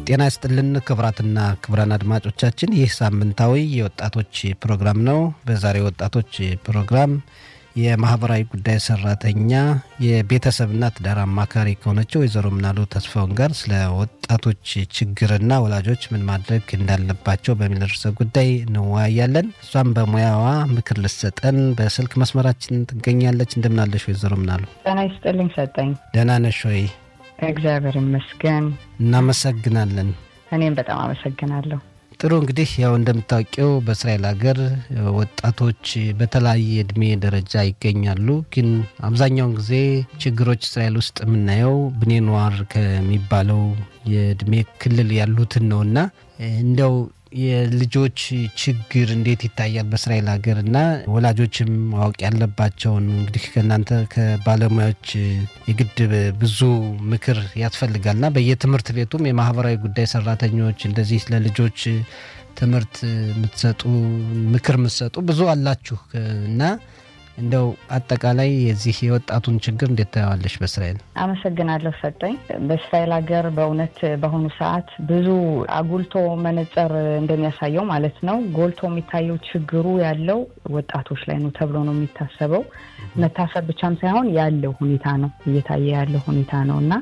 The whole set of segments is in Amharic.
ጤና ይስጥልን ክቡራትና ክቡራን አድማጮቻችን ይህ ሳምንታዊ የወጣቶች ፕሮግራም ነው። በዛሬው ወጣቶች ፕሮግራም የማህበራዊ ጉዳይ ሰራተኛ የቤተሰብና ትዳር አማካሪ ከሆነችው ወይዘሮ ምናሉ ተስፋውን ጋር ስለ ወጣቶች ችግርና ወላጆች ምን ማድረግ እንዳለባቸው በሚል ርዕሰ ጉዳይ እንወያያለን። እሷም በሙያዋ ምክር ልሰጠን በስልክ መስመራችን ትገኛለች። እንደምናለሽ ወይዘሮ ምናሉ? ጤና ይስጥልኝ ሰጠኝ። ደህና ነሽ ወይ? እግዚአብሔር ይመስገን። እናመሰግናለን። እኔም በጣም አመሰግናለሁ። ጥሩ እንግዲህ ያው እንደምታውቂው በእስራኤል ሀገር ወጣቶች በተለያየ እድሜ ደረጃ ይገኛሉ። ግን አብዛኛውን ጊዜ ችግሮች እስራኤል ውስጥ የምናየው ብኔኗር ከሚባለው የእድሜ ክልል ያሉትን ነው እና እንደው የልጆች ችግር እንዴት ይታያል በእስራኤል ሀገር እና ወላጆችም ማወቅ ያለባቸውን እንግዲህ ከእናንተ ከባለሙያዎች የግድ ብዙ ምክር ያስፈልጋልና በየትምህርት ቤቱም የማህበራዊ ጉዳይ ሰራተኞች እንደዚህ ለልጆች ትምህርት የምትሰጡ ምክር የምትሰጡ ብዙ አላችሁ እና እንደው አጠቃላይ የዚህ የወጣቱን ችግር እንዴት ታየዋለሽ በእስራኤል? አመሰግናለሁ ሰጠኝ። በእስራኤል ሀገር በእውነት በአሁኑ ሰዓት ብዙ አጉልቶ መነጽር እንደሚያሳየው ማለት ነው ጎልቶ የሚታየው ችግሩ ያለው ወጣቶች ላይ ነው ተብሎ ነው የሚታሰበው። መታሰብ ብቻም ሳይሆን ያለው ሁኔታ ነው እየታየ ያለው ሁኔታ ነው እና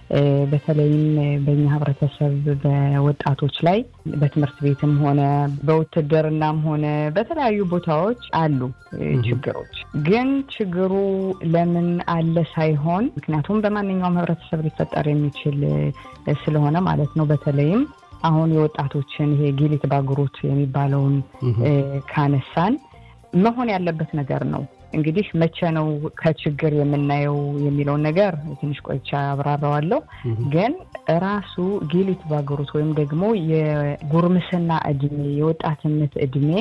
በተለይም በእኛ ህብረተሰብ በወጣቶች ላይ በትምህርት ቤትም ሆነ በውትድርናም ሆነ በተለያዩ ቦታዎች አሉ ችግሮች። ግን ችግሩ ለምን አለ ሳይሆን ምክንያቱም በማንኛውም ህብረተሰብ ሊፈጠር የሚችል ስለሆነ ማለት ነው። በተለይም አሁን የወጣቶችን ይሄ ጊሊት ባጉሩት የሚባለውን ካነሳን መሆን ያለበት ነገር ነው። እንግዲህ መቼ ነው ከችግር የምናየው የሚለውን ነገር ትንሽ ቆይቻ አብራራዋለሁ። ግን ራሱ ጊሊት ባገሩት ወይም ደግሞ የጉርምስና እድሜ የወጣትነት እድሜ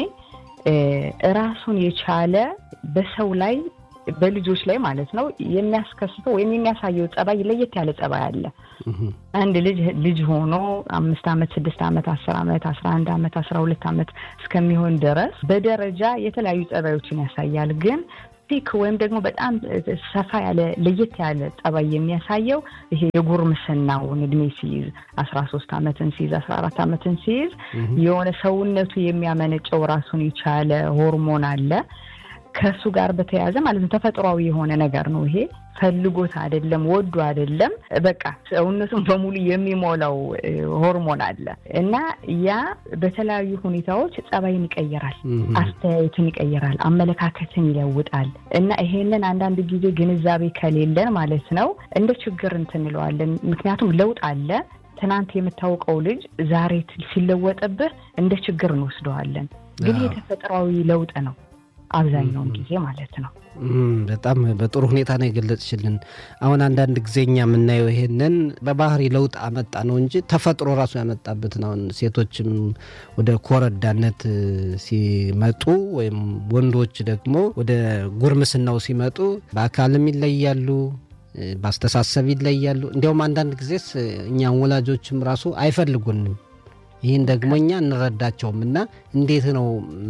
ራሱን የቻለ በሰው ላይ በልጆች ላይ ማለት ነው የሚያስከስተው ወይም የሚያሳየው ጸባይ ለየት ያለ ጸባይ አለ። አንድ ልጅ ልጅ ሆኖ አምስት ዓመት ስድስት ዓመት አስር ዓመት አስራ አንድ ዓመት አስራ ሁለት ዓመት እስከሚሆን ድረስ በደረጃ የተለያዩ ጸባዮችን ያሳያል። ግን ፒክ ወይም ደግሞ በጣም ሰፋ ያለ ለየት ያለ ጸባይ የሚያሳየው ይሄ የጉርምስናውን እድሜ ሲይዝ አስራ ሶስት ዓመትን ሲይዝ አስራ አራት ዓመትን ሲይዝ የሆነ ሰውነቱ የሚያመነጨው ራሱን የቻለ ሆርሞን አለ ከእሱ ጋር በተያያዘ ማለት ነው። ተፈጥሯዊ የሆነ ነገር ነው ይሄ። ፈልጎት አይደለም፣ ወዶ አይደለም። በቃ ሰውነቱን በሙሉ የሚሞላው ሆርሞን አለ እና ያ በተለያዩ ሁኔታዎች ጸባይን ይቀይራል፣ አስተያየትን ይቀይራል፣ አመለካከትን ይለውጣል እና ይሄንን አንዳንድ ጊዜ ግንዛቤ ከሌለን ማለት ነው እንደ ችግር እንትንለዋለን። ምክንያቱም ለውጥ አለ። ትናንት የምታውቀው ልጅ ዛሬ ሲለወጥብህ እንደ ችግር እንወስደዋለን። ግን የተፈጥሯዊ ለውጥ ነው አብዛኛውን ጊዜ ማለት ነው። በጣም በጥሩ ሁኔታ ነው የገለጽሽልን። አሁን አንዳንድ ጊዜ እኛ የምናየው ይሄንን በባህሪ ለውጥ አመጣ ነው እንጂ ተፈጥሮ ራሱ ያመጣበትን አሁን ሴቶችም ወደ ኮረዳነት ሲመጡ ወይም ወንዶች ደግሞ ወደ ጉርምስናው ሲመጡ በአካልም ይለያሉ፣ በአስተሳሰብ ይለያሉ። እንዲያውም አንዳንድ ጊዜስ እኛም ወላጆችም ራሱ አይፈልጉንም ይህን ደግሞ እኛ እንረዳቸውም እና እንዴት ነው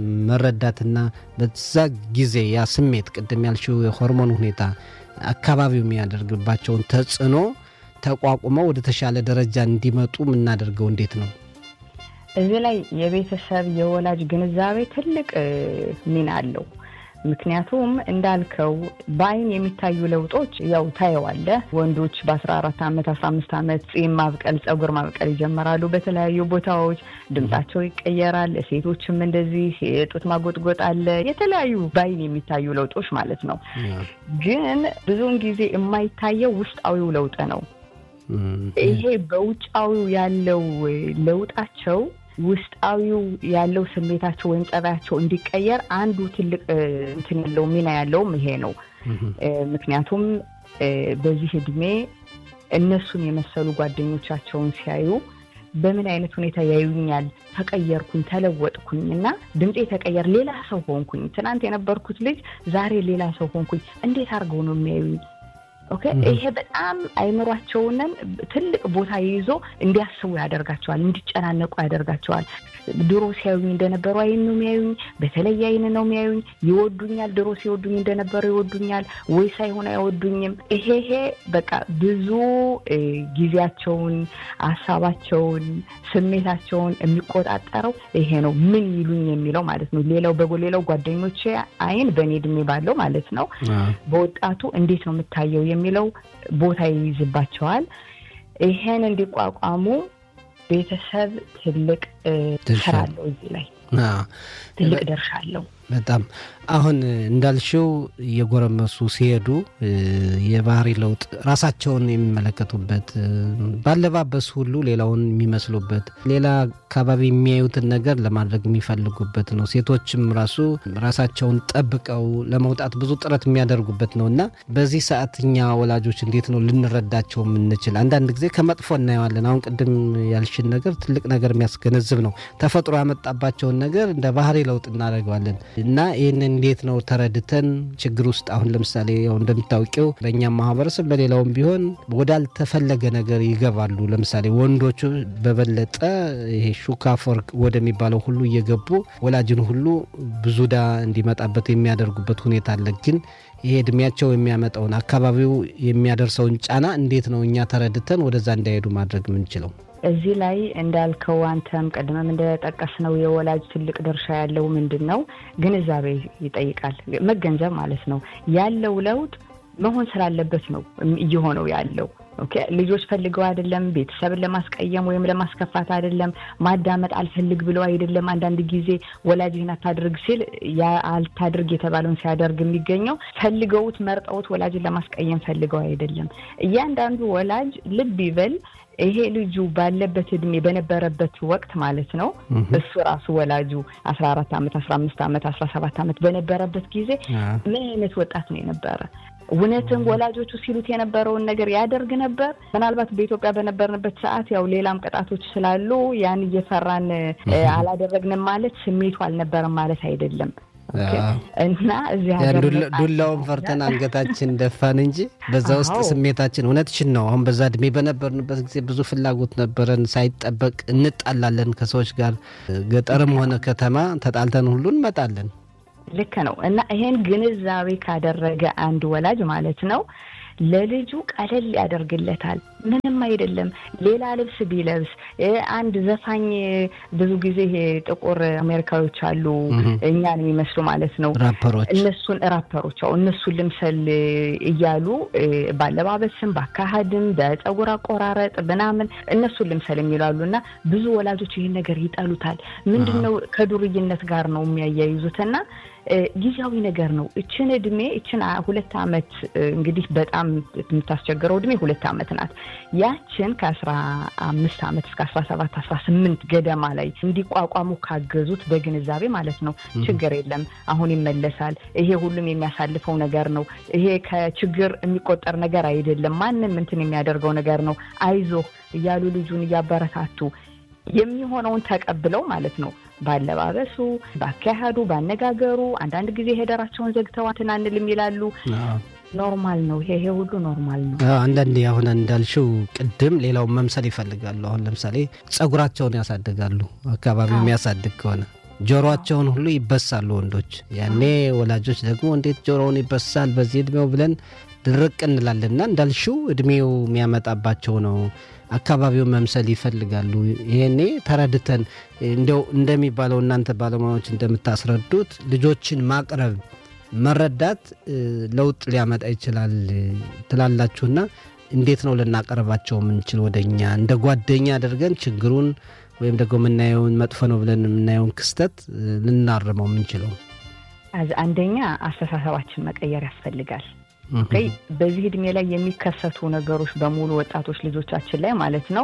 መረዳትና በዛ ጊዜ ያ ስሜት ቅድም ያልሽው የሆርሞን ሁኔታ አካባቢው የሚያደርግባቸውን ተጽዕኖ ተቋቁመው ወደ ተሻለ ደረጃ እንዲመጡ የምናደርገው እንዴት ነው? እዚህ ላይ የቤተሰብ የወላጅ ግንዛቤ ትልቅ ሚና አለው። ምክንያቱም እንዳልከው በአይን የሚታዩ ለውጦች ያው ታየዋለህ። ወንዶች በአስራ አራት ዓመት አስራ አምስት ዓመት ጺም ማብቀል፣ ጸጉር ማብቀል ይጀምራሉ በተለያዩ ቦታዎች። ድምጻቸው ይቀየራል። ሴቶችም እንደዚህ የጡት ማጎጥጎጥ አለ። የተለያዩ በአይን የሚታዩ ለውጦች ማለት ነው። ግን ብዙውን ጊዜ የማይታየው ውስጣዊው ለውጥ ነው። ይሄ በውጫዊው ያለው ለውጣቸው ውስጣዊው ያለው ስሜታቸው ወይም ጸባያቸው እንዲቀየር አንዱ ትልቅ እንትን ያለው ሚና ያለውም ይሄ ነው። ምክንያቱም በዚህ እድሜ እነሱን የመሰሉ ጓደኞቻቸውን ሲያዩ በምን አይነት ሁኔታ ያዩኛል፣ ተቀየርኩኝ፣ ተለወጥኩኝ እና ድምፄ ተቀየር፣ ሌላ ሰው ሆንኩኝ። ትናንት የነበርኩት ልጅ ዛሬ ሌላ ሰው ሆንኩኝ። እንዴት አድርገው ነው የሚያዩኝ? ኦኬ ይሄ በጣም አይምሯቸውንን ትልቅ ቦታ ይዞ እንዲያስቡ ያደርጋቸዋል፣ እንዲጨናነቁ ያደርጋቸዋል። ድሮ ሲያዩኝ እንደነበሩ አይን ነው የሚያዩኝ፣ በተለየ አይን ነው የሚያዩኝ። ይወዱኛል፣ ድሮ ሲወዱኝ እንደነበሩ ይወዱኛል ወይ ሳይሆን አይወዱኝም። ይሄ ይሄ በቃ ብዙ ጊዜያቸውን፣ ሀሳባቸውን፣ ስሜታቸውን የሚቆጣጠረው ይሄ ነው። ምን ይሉኝ የሚለው ማለት ነው። ሌላው በሌላው ጓደኞቼ አይን በእኔ እድሜ ባለው ማለት ነው በወጣቱ እንዴት ነው የምታየው የሚለው ቦታ ይይዝባቸዋል። ይሄን እንዲቋቋሙ ቤተሰብ ትልቅ ስራ አለው እዚህ ላይ ትልቅ ድርሻ አለው። በጣም አሁን እንዳልሽው እየጎረመሱ ሲሄዱ የባህሪ ለውጥ ራሳቸውን የሚመለከቱበት ባለባበስ ሁሉ ሌላውን የሚመስሉበት ሌላ አካባቢ የሚያዩትን ነገር ለማድረግ የሚፈልጉበት ነው። ሴቶችም ራሱ ራሳቸውን ጠብቀው ለመውጣት ብዙ ጥረት የሚያደርጉበት ነው እና በዚህ ሰዓት እኛ ወላጆች እንዴት ነው ልንረዳቸው የምንችል? አንዳንድ ጊዜ ከመጥፎ እናየዋለን። አሁን ቅድም ያልሽን ነገር ትልቅ ነገር የሚያስገነዝብ ነው። ተፈጥሮ ያመጣባቸውን ነገር እንደ ባህሪ ለውጥ እናደርገዋለን እና ይህን እንዴት ነው ተረድተን ችግር ውስጥ አሁን ለምሳሌ ያው እንደምታውቂው በእኛም ማህበረሰብ በሌላውም ቢሆን ወዳልተፈለገ ነገር ይገባሉ። ለምሳሌ ወንዶቹ በበለጠ ይሄ ሹካፎር ወደሚባለው ሁሉ እየገቡ ወላጅን ሁሉ ብዙ ዕዳ እንዲመጣበት የሚያደርጉበት ሁኔታ አለ። ግን ይሄ እድሜያቸው የሚያመጣውን አካባቢው የሚያደርሰውን ጫና እንዴት ነው እኛ ተረድተን ወደዛ እንዳይሄዱ ማድረግ የምንችለው? እዚህ ላይ እንዳልከው አንተም ቀድመም እንደጠቀስነው የወላጅ ትልቅ ድርሻ ያለው ምንድን ነው ግንዛቤ ይጠይቃል። መገንዘብ ማለት ነው። ያለው ለውጥ መሆን ስላለበት ነው እየሆነው ያለው። ኦኬ ልጆች ፈልገው አይደለም፣ ቤተሰብን ለማስቀየም ወይም ለማስከፋት አይደለም፣ ማዳመጥ አልፈልግ ብለው አይደለም። አንዳንድ ጊዜ ወላጅ ይህን አታድርግ ሲል ያ አልታድርግ የተባለውን ሲያደርግ የሚገኘው ፈልገውት መርጠውት ወላጅን ለማስቀየም ፈልገው አይደለም። እያንዳንዱ ወላጅ ልብ ይበል ይሄ ልጁ ባለበት እድሜ በነበረበት ወቅት ማለት ነው እሱ ራሱ ወላጁ አስራ አራት አመት አስራ አምስት አመት አስራ ሰባት አመት በነበረበት ጊዜ ምን አይነት ወጣት ነው የነበረ? እውነትም ወላጆቹ ሲሉት የነበረውን ነገር ያደርግ ነበር? ምናልባት በኢትዮጵያ በነበርንበት ሰዓት ያው ሌላም ቅጣቶች ስላሉ ያን እየፈራን አላደረግንም ማለት ስሜቱ አልነበረም ማለት አይደለም። እና እዚህ ዱላውን ፈርተን አንገታችን ደፋን እንጂ በዛ ውስጥ ስሜታችን እውነትሽን ነው። አሁን በዛ እድሜ በነበርንበት ጊዜ ብዙ ፍላጎት ነበረን። ሳይጠበቅ እንጣላለን ከሰዎች ጋር ገጠርም ሆነ ከተማ ተጣልተን ሁሉ እንመጣለን። ልክ ነው። እና ይሄን ግንዛቤ ካደረገ አንድ ወላጅ ማለት ነው ለልጁ ቀለል ያደርግለታል። ምንም አይደለም። ሌላ ልብስ ቢለብስ አንድ ዘፋኝ ብዙ ጊዜ ይሄ ጥቁር አሜሪካዎች አሉ እኛን የሚመስሉ ማለት ነው ራፐሮች፣ እነሱን ራፐሮች እነሱን ልምሰል እያሉ ባለባበስም፣ በአካሄድም፣ በፀጉር አቆራረጥ ምናምን እነሱን ልምሰል የሚላሉ እና ብዙ ወላጆች ይህን ነገር ይጠሉታል። ምንድን ነው ከዱርይነት ጋር ነው የሚያያይዙትና ጊዜያዊ ነገር ነው። እችን እድሜ እችን ሁለት አመት እንግዲህ በጣም የምታስቸግረው እድሜ ሁለት አመት ናት። ያችን ከአስራ አምስት አመት እስከ አስራ ሰባት አስራ ስምንት ገደማ ላይ እንዲቋቋሙ ካገዙት በግንዛቤ ማለት ነው ችግር የለም አሁን ይመለሳል። ይሄ ሁሉም የሚያሳልፈው ነገር ነው። ይሄ ከችግር የሚቆጠር ነገር አይደለም። ማንም እንትን የሚያደርገው ነገር ነው። አይዞህ እያሉ ልጁን እያበረታቱ የሚሆነውን ተቀብለው ማለት ነው ባለባበሱ፣ ባካሄዱ፣ ባነጋገሩ አንዳንድ ጊዜ ሄደራቸውን ዘግተው እንትን አንልም ይላሉ። ኖርማል ነው። ይሄ ይሄ ሁሉ ኖርማል ነው። አንዳንዴ አሁን እንዳልሽው ቅድም ሌላውን መምሰል ይፈልጋሉ። አሁን ለምሳሌ ጸጉራቸውን ያሳድጋሉ። አካባቢው የሚያሳድግ ከሆነ ጆሮአቸውን ሁሉ ይበሳሉ ወንዶች። ያኔ ወላጆች ደግሞ እንዴት ጆሮውን ይበሳል በዚህ እድሜው ብለን ድርቅ እንላለንና እንዳልሽው እድሜው የሚያመጣባቸው ነው። አካባቢውን መምሰል ይፈልጋሉ። ይሄኔ ተረድተን እንዲያው እንደሚባለው እናንተ ባለሙያዎች እንደምታስረዱት ልጆችን ማቅረብ መረዳት ለውጥ ሊያመጣ ይችላል ትላላችሁና እንዴት ነው ልናቀርባቸው የምንችል? ወደ እኛ እንደ ጓደኛ አድርገን ችግሩን ወይም ደግሞ የምናየውን መጥፎ ነው ብለን የምናየውን ክስተት ልናርመው የምንችለው? አንደኛ አስተሳሰባችን መቀየር ያስፈልጋል። በዚህ እድሜ ላይ የሚከሰቱ ነገሮች በሙሉ ወጣቶች ልጆቻችን ላይ ማለት ነው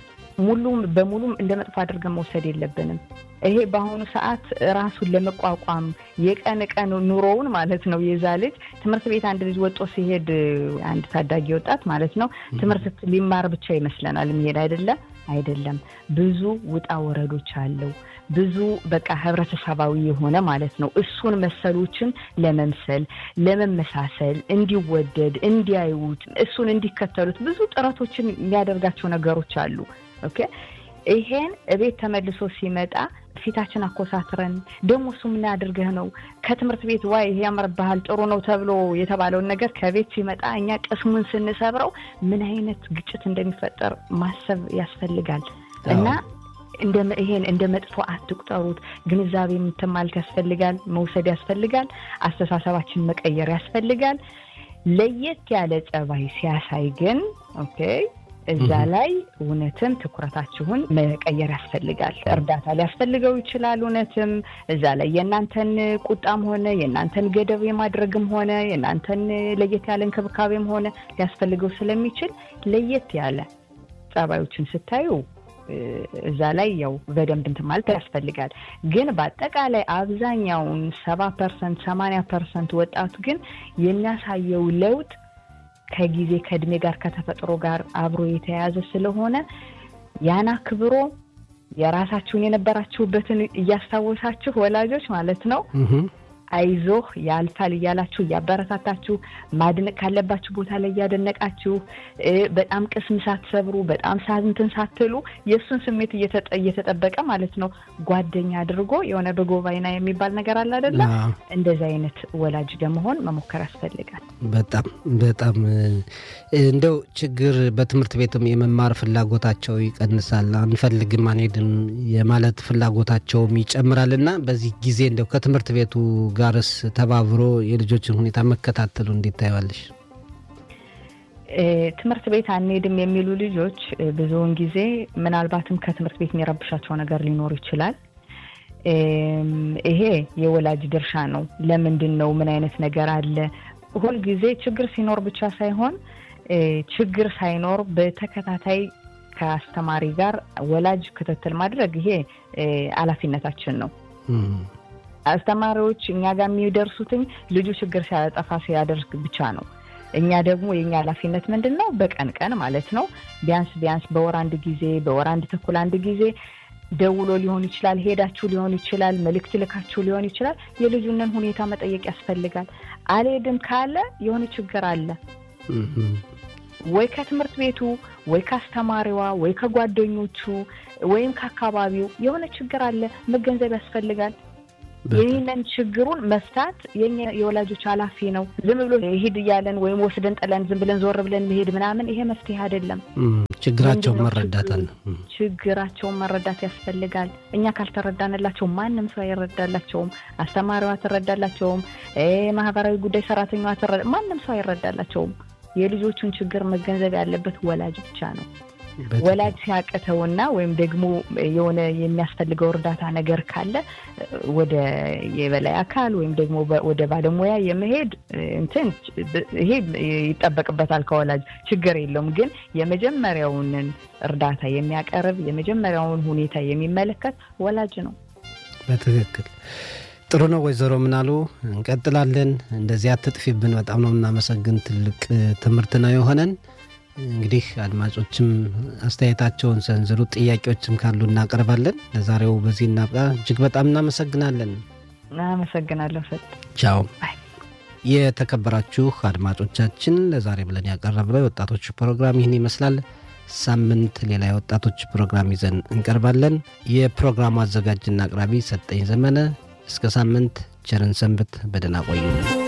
ሙሉም በሙሉም እንደ መጥፎ አድርገን መውሰድ የለብንም። ይሄ በአሁኑ ሰዓት ራሱን ለመቋቋም የቀን ቀን ኑሮውን ማለት ነው የዛ ልጅ ትምህርት ቤት አንድ ልጅ ወጦ ሲሄድ አንድ ታዳጊ ወጣት ማለት ነው ትምህርት ሊማር ብቻ ይመስለናል የሚሄድ አይደለም አይደለም። ብዙ ውጣ ወረዶች አለው። ብዙ በቃ ህብረተሰባዊ የሆነ ማለት ነው። እሱን መሰሎችን ለመምሰል ለመመሳሰል፣ እንዲወደድ፣ እንዲያዩት፣ እሱን እንዲከተሉት ብዙ ጥረቶችን የሚያደርጋቸው ነገሮች አሉ። ኦኬ ይሄን እቤት ተመልሶ ሲመጣ ፊታችን አኮሳትረን ደግሞ እሱ ምን አድርገህ ነው ከትምህርት ቤት ዋይ ይሄ ያምርብሃል ጥሩ ነው ተብሎ የተባለውን ነገር ከቤት ሲመጣ እኛ ቅስሙን ስንሰብረው ምን አይነት ግጭት እንደሚፈጠር ማሰብ ያስፈልጋል እና ይሄን እንደ መጥፎ አትቁጠሩት። ግንዛቤ እንትን ማለት ያስፈልጋል፣ መውሰድ ያስፈልጋል፣ አስተሳሰባችን መቀየር ያስፈልጋል። ለየት ያለ ጸባይ ሲያሳይ ግን ኦኬ እዛ ላይ እውነትም ትኩረታችሁን መቀየር ያስፈልጋል። እርዳታ ሊያስፈልገው ይችላል። እውነትም እዛ ላይ የእናንተን ቁጣም ሆነ የእናንተን ገደብ የማድረግም ሆነ የእናንተን ለየት ያለ እንክብካቤም ሆነ ሊያስፈልገው ስለሚችል ለየት ያለ ጸባዮችን ስታዩ እዛ ላይ ያው በደንብ እንትን ማለት ያስፈልጋል። ግን በአጠቃላይ አብዛኛውን ሰባ ፐርሰንት ሰማንያ ፐርሰንት ወጣቱ ግን የሚያሳየው ለውጥ ከጊዜ ከእድሜ ጋር ከተፈጥሮ ጋር አብሮ የተያያዘ ስለሆነ ያን አክብሮ የራሳችሁን የነበራችሁበትን እያስታወሳችሁ ወላጆች ማለት ነው አይዞህ ያልፋል እያላችሁ እያበረታታችሁ ማድነቅ ካለባችሁ ቦታ ላይ እያደነቃችሁ በጣም ቅስም ሳትሰብሩ በጣም ሳንትን ሳትሉ የእሱን ስሜት እየተጠበቀ ማለት ነው ጓደኛ አድርጎ የሆነ በጎባይና የሚባል ነገር አለ አይደለ? እንደዚህ አይነት ወላጅ ለመሆን መሞከር ያስፈልጋል። በጣም በጣም እንደው ችግር በትምህርት ቤትም የመማር ፍላጎታቸው ይቀንሳል፣ አንፈልግም፣ አንሄድም የማለት ፍላጎታቸውም ይጨምራል እና በዚህ ጊዜ እንደው ከትምህርት ቤቱ ጋርስ ተባብሮ የልጆችን ሁኔታ መከታተሉ እንዴት ታይዋለሽ? ትምህርት ቤት አንሄድም የሚሉ ልጆች ብዙውን ጊዜ ምናልባትም ከትምህርት ቤት የሚረብሻቸው ነገር ሊኖር ይችላል። ይሄ የወላጅ ድርሻ ነው። ለምንድን ነው? ምን አይነት ነገር አለ? ሁልጊዜ ችግር ሲኖር ብቻ ሳይሆን ችግር ሳይኖር በተከታታይ ከአስተማሪ ጋር ወላጅ ክትትል ማድረግ ይሄ ኃላፊነታችን ነው። አስተማሪዎች እኛ ጋር የሚደርሱትኝ ልጁ ችግር ሲያጠፋ ሲያደርግ ብቻ ነው። እኛ ደግሞ የኛ ኃላፊነት ምንድን ነው? በቀን ቀን ማለት ነው ቢያንስ ቢያንስ በወር አንድ ጊዜ በወር አንድ ተኩል አንድ ጊዜ ደውሎ ሊሆን ይችላል፣ ሄዳችሁ ሊሆን ይችላል፣ መልእክት ልካችሁ ሊሆን ይችላል። የልጁንን ሁኔታ መጠየቅ ያስፈልጋል። አልሄድም ካለ የሆነ ችግር አለ ወይ ከትምህርት ቤቱ ወይ ከአስተማሪዋ ወይ ከጓደኞቹ ወይም ከአካባቢው የሆነ ችግር አለ፣ መገንዘብ ያስፈልጋል። ይህንን ችግሩን መፍታት የኛ የወላጆች ኃላፊ ነው። ዝም ብሎ ሂድ እያለን ወይም ወስደን ጥለን ዝም ብለን ዞር ብለን መሄድ ምናምን ይሄ መፍትሄ አይደለም። ችግራቸውን መረዳት አለ። ችግራቸውን መረዳት ያስፈልጋል። እኛ ካልተረዳንላቸው ማንም ሰው አይረዳላቸውም። አስተማሪዋ አትረዳላቸውም። ማህበራዊ ጉዳይ ሰራተኛዋ ማንም ሰው አይረዳላቸውም። የልጆቹን ችግር መገንዘብ ያለበት ወላጅ ብቻ ነው። ወላጅ ሲያቅተውና ወይም ደግሞ የሆነ የሚያስፈልገው እርዳታ ነገር ካለ ወደ የበላይ አካል ወይም ደግሞ ወደ ባለሙያ የመሄድ እንትን ይሄ ይጠበቅበታል ከወላጅ ችግር የለውም። ግን የመጀመሪያውን እርዳታ የሚያቀርብ የመጀመሪያውን ሁኔታ የሚመለከት ወላጅ ነው። በትክክል ጥሩ ነው። ወይዘሮ ምናሉ እንቀጥላለን። እንደዚህ አትጥፊብን። በጣም ነው የምናመሰግን። ትልቅ ትምህርት ነው የሆነን። እንግዲህ አድማጮችም አስተያየታቸውን ሰንዝሩ፣ ጥያቄዎችም ካሉ እናቀርባለን። ለዛሬው በዚህ እናብቃ። እጅግ በጣም እናመሰግናለን። አመሰግናለሁ። ሰጥ ቻው። የተከበራችሁ አድማጮቻችን ለዛሬ ብለን ያቀረብነው የወጣቶች ፕሮግራም ይህን ይመስላል። ሳምንት ሌላ የወጣቶች ፕሮግራም ይዘን እንቀርባለን። የፕሮግራሙ አዘጋጅና አቅራቢ ሰጠኝ ዘመነ። እስከ ሳምንት ቸርን ሰንብት። በደህና ቆዩ።